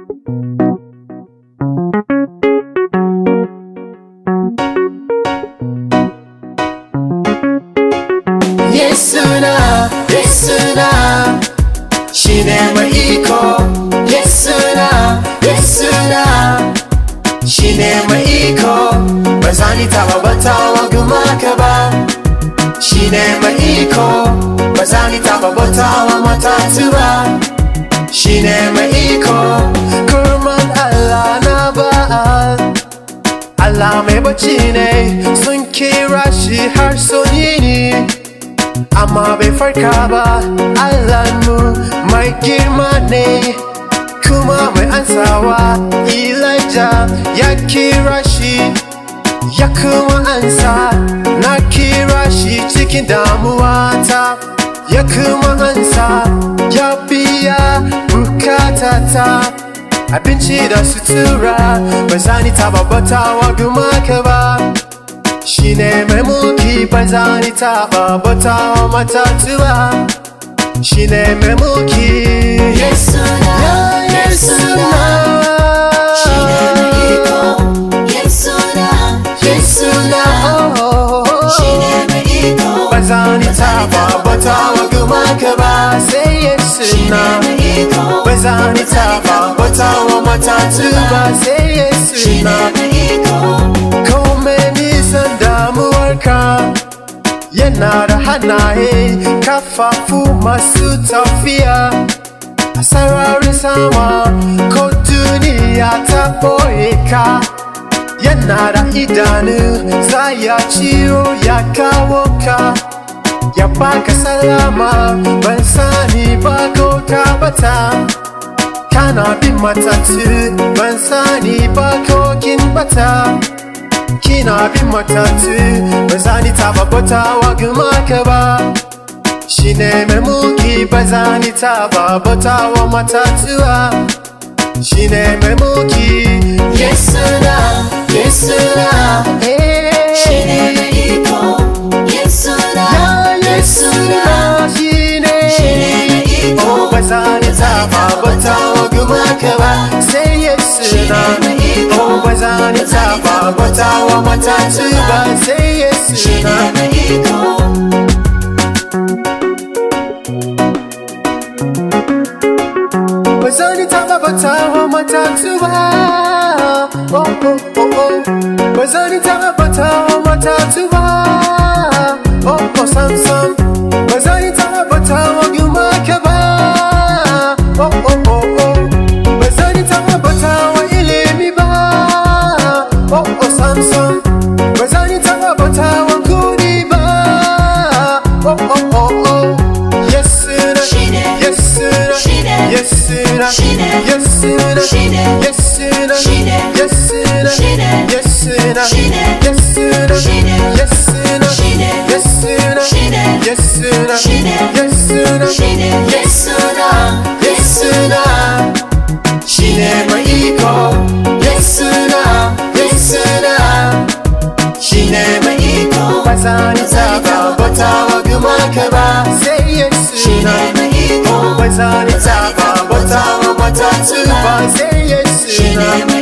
Yesuna, Yesuna, shi ne mai iko. Yesuna, Yesuna, shi ne mai iko. Ba za ni taɓa batawa gumaka ba. Shi ne mai iko. Ba za ni taɓa batawa matatu ba. Shi ne mai iko. Kurman Allah na ba'al. Allah mai bacci ne sun kira shi har sun yini. amma bai farka ba Allahnmu mai girma ne kuma mai ansawa Elijah ya kira shi ya kuma ansa na kira shi cikin damuwata ya kuma ansa ya biya bukatata abinci da sutura ba za ni taba batawa gumaka ba shi ne mai mulki ba za ni taɓa bata matatu ba shi ne mai mulki Yesuna, ya Yesuna, shi ne mai iko. Yesuna, Yesuna Yesuna, shi ne mai iko. ba za ni taɓa bata wa gumaka ba sai Shi ne Yesuna mai iko. ba za ni taɓa bata wa matatu ba sai Shi ne Yesuna mai iko. Kome nisan damuwarka yana da hannaye kafafu masu tafiya a sararin sama ko duniya ta ɓoye ka yana da idanu za ya ciro ya kawo ka ya baka salama ban sani ba ko ka bata kana bin matatu ban sani ba ko kin bata kina bin matatu ba za ni taba batawa gumaka ba shi ne mai mulki ba za ni taba batawa matatu ba shi ne mai mulki Yesuna, Yesuna, eh, shi ne mai iko. Yesuna, ya Yesuna, shi ne shi ne mai iko. oh ba za ni taba batawa gumaka ba sai yesuna oh ba za ni taba batawa matatu ba sai Shi ne yesuna mai iko. ba za ni taɓa batawa matatu ba oh, oh, oh, oh. ba za ni taɓa batawa matatu ba oh, oh, sam sam ba za ni taɓa batawa gumaka ba oh, oh, oh, oh. ba za ni taɓa batawa ilimi ba oh, oh, sam sam ba za ni taɓa batawa kuɗi ba oh, oh, oh, oh. yes sir. Shi ne, yes sir. shi ne, yes sir. shi ne, yes sir. shi ne, yes sir. shi ne, yes sir. shi ne, yes sir. shi ne, yes sir. shi ne, yes sir. shi ne, yes sir. shi ne, yes sir. shi ne, yes sir. shi ne. Yesuna, Yesuna, shi ne mai iko. Yesuna, Yesuna, shi ne mai iko. Ba za ni taɓa bautawa gumaka ba, sai Shi ne Yesuna. mai iko. Ba za ni taɓa bautawa matatu ba, sai Shi ne Yesuna.